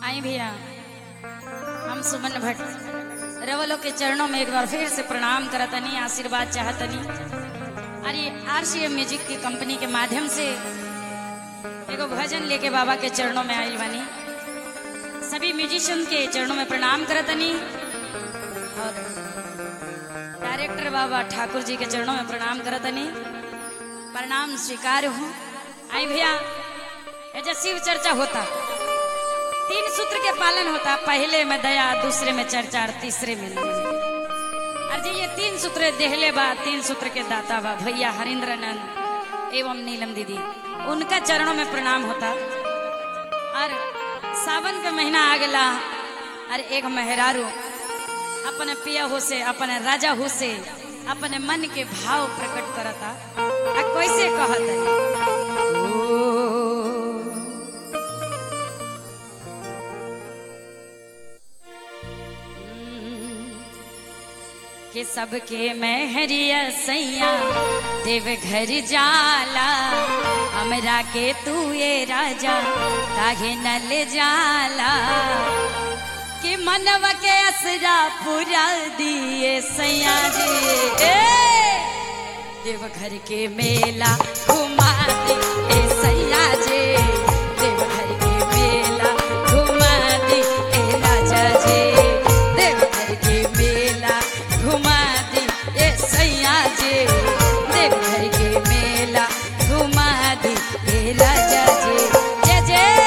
आई भैया हम सुमन भट्ट रवलो के चरणों में एक बार फिर से प्रणाम करतनी आशीर्वाद चाहतनी अरे आरसीएम म्यूजिक की कंपनी के माध्यम से एगो भजन लेके बाबा के चरणों में आइल बानी सभी म्यूजिशियन के चरणों में प्रणाम करतनी और डायरेक्टर बाबा ठाकुर जी के चरणों में प्रणाम करतनी प्रणाम स्वीकार हूँ आई भैया ऐसा शिव चर्चा होता तीन सूत्र के पालन होता पहले में दया दूसरे में चर्चा और तीसरे में नीम। और जी ये तीन सूत्र देहले बा तीन सूत्र के दाता बा भैया हरिंद्र नंद एवं नीलम दीदी उनका चरणों में प्रणाम होता और सावन के महीना आ गला और एक मेहरारू अपने पिया हो से अपने राजा हो से अपने मन के भाव प्रकट करता आ कैसे कहत है कि सबके महरिया सैया देव घर जाला हमरा के तू ये राजा काहे न ले जाला कि मनवा के असरा पूरा दिए सैया जी ए देव घर के मेला घुमा दे ए सैया जी देव घर के मेला घुमा दे ए राजा जी देव घर के मेला घुमा दे ए सैया जी देव घर के मेला घुमा दे ए राजा जी जय जय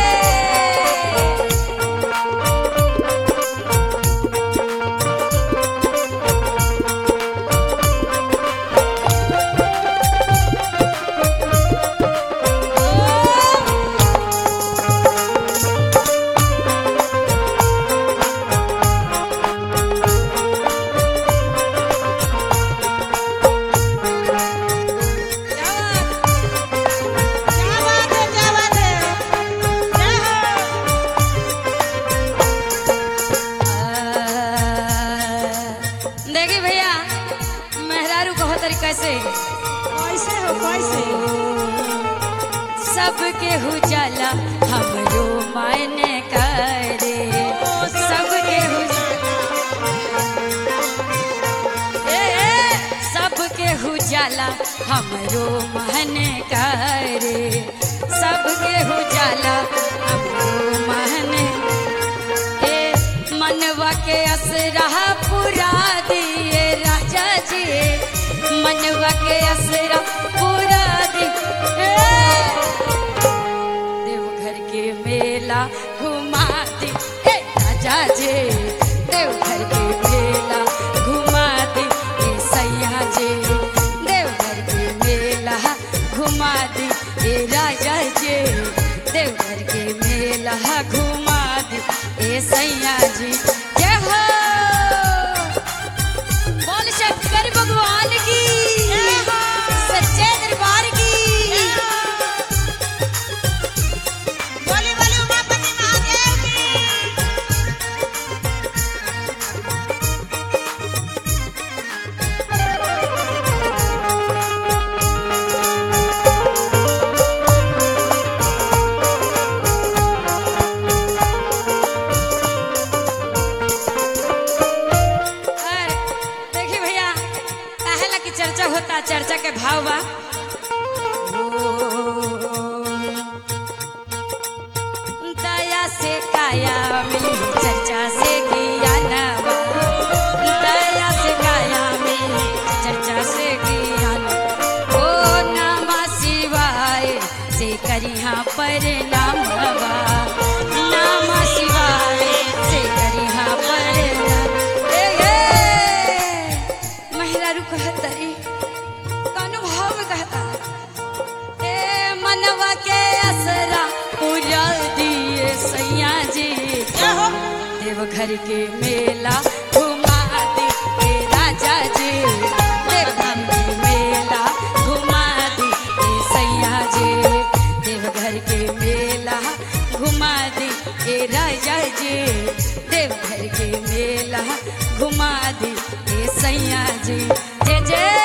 देखी भैया मेहरारू कहो तरीका से कैसे हो कैसे सबके हुजाला हमरो मायने करे सबके ए, ए, सबके हुजाला हमरो मन करे सबके हुजाला हमरो मन ए मनवा के असरा पूरा दिए राजा जी मनवा के असरा पूरा दिए देवघर के मेला घुमा दे ए राजा जी देवघर के मेला घुमा दे ए सैया जी देवघर के मेला घुमा दे ए राजा जी देवघर के मेला घुमा दे ए सैया जी जय हो बोल शंकर भगवान की सच्चे दरबार की बोली बोली उमापति महादेव की और देखिए भैया काहेला की चर्चा होता चर्चा के भाव बा दया से काया मिली चर्चा से ज्ञान बा दया से काया मिली चर्चा से ज्ञान ओ नामा शिवाय से करिहा पर नाम बा नामा शिवाय से करिहा पर ए, ए, महिला रू कहतरी कौन भाव में कहता ए मनवा के असरा पूरा दिए सैया जी देवघर के मेला घुमा दे ए राजा जी देवघर के मेला घुमा दे ए सैया जी देवघर के मेला घुमा दे ए राजा जी देवघर के मेला घुमा दे ए सैया जी जय जय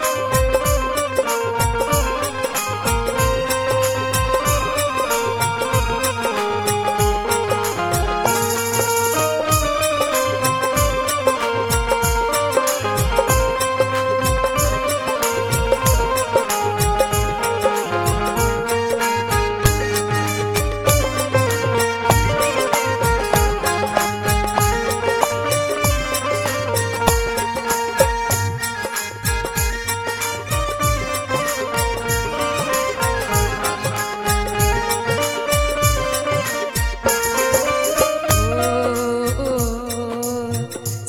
बोली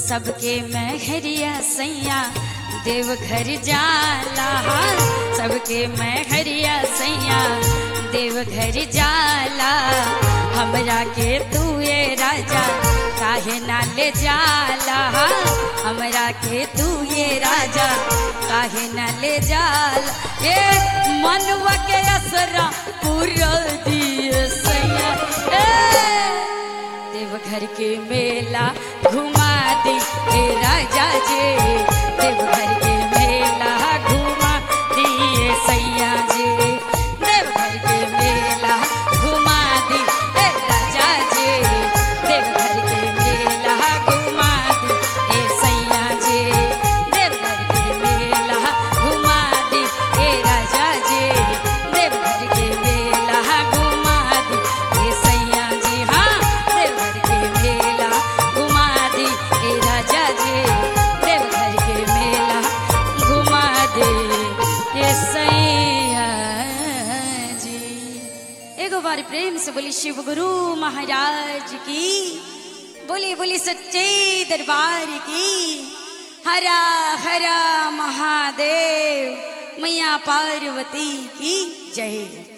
सबके मैहरिया सैया देव घर जाला सबके मैहरिया सैया देव घर जाला हमरा के तू ये राजा काहे ना ले जाला हमरा के तू ये राजा काहे ना ले जाला ए मनवा के असरा पूरा दिए सैया ए देवघर के मेला घुमा दी हे राजा जी देवघर के मेला घुमा दिए सैया जी देवघर के मेला घुमा दी हे राजा जी देवघर के मेला घुमा दी हे सैया जी देवघर के मेला घुमा दी हे राजा जी देवघर के मेला घुमा दी हे सैया जी हाँ देवघर के मेला घुमा दी हे राजा जी देवघर के मेला घुमा दे हे सैया जी एगो बार प्रेम से बोली शिव गुरु महाराज की बोली बोली सच्चे दरबार की हरा हरा महादेव मैया पार्वती की जय